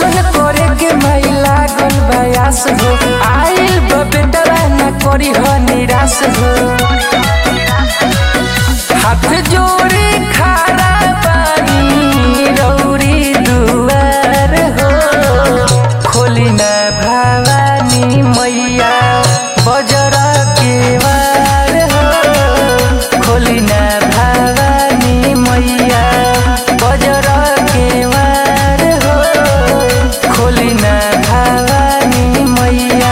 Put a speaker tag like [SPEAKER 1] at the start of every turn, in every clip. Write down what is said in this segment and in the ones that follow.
[SPEAKER 1] दर्शन करे के माई लागल बयास हो आइल बा बेटरा न करी हो निराश हो हाथ जोड़ी खड़ा बानी रौरी दुआर हो खोली न भवानी मैया बजर के वार हो खोली न भवानी मैया बजर के वार हो खोली न भवानी मैया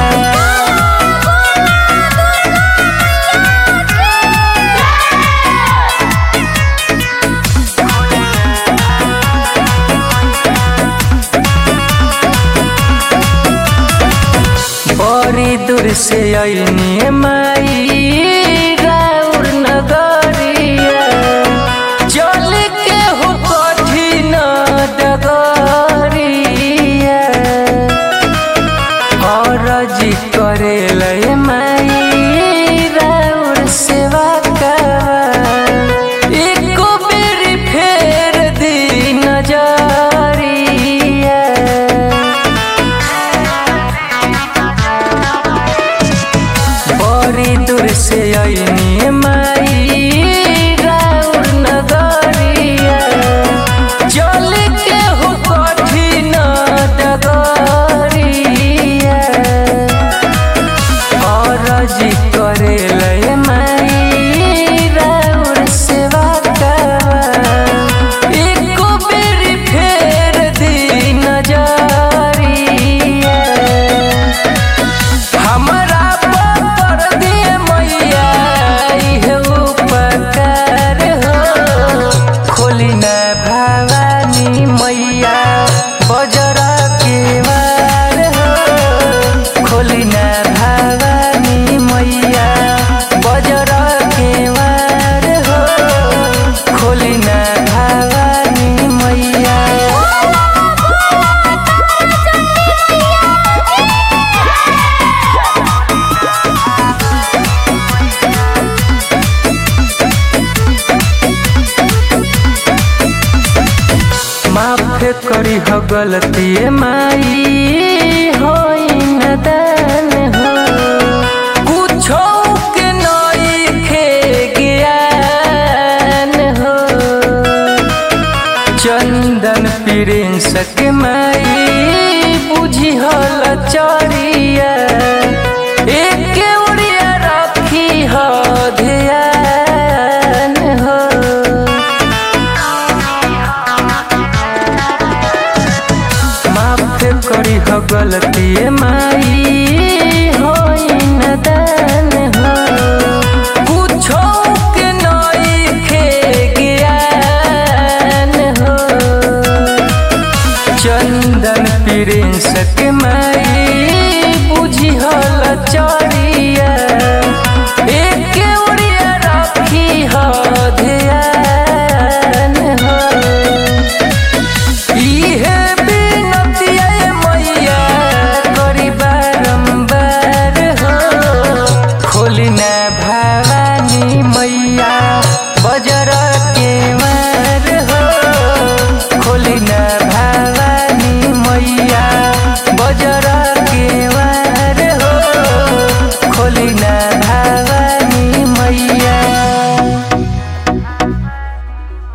[SPEAKER 1] बड़ी दूर से अइनी माई राउर नगरिया चल के हो कठिन डगरिया अरजी करे लय माई राउर सेवा करवा एको बेरी फेर दी नजरिया बड़ी दूर से अइनी माई राउर नगरिया चल के हो कठिन डगरिया अरजी करे लय माई राउर सेवा करवा एको बेरी फेर दी नजरिया हमरा पर दिए मैया इहे उपकार हो खोली न भवानी मैया बजर के वार हो खोली न भवानी मैया बजर के वार हो खोली न भवानी मैया माफ करी हो गलती माई होई न दान हो कुछो के नइखे ज्ञान हो चंदन प्रिंस के माई बुझी हल चरिया एक उड़िया रखी हो ध्यान हो माफ करी हो गलती माई होई न दान हो कुछो के नइखे ज्ञान हो चंदन प्रिंस के माई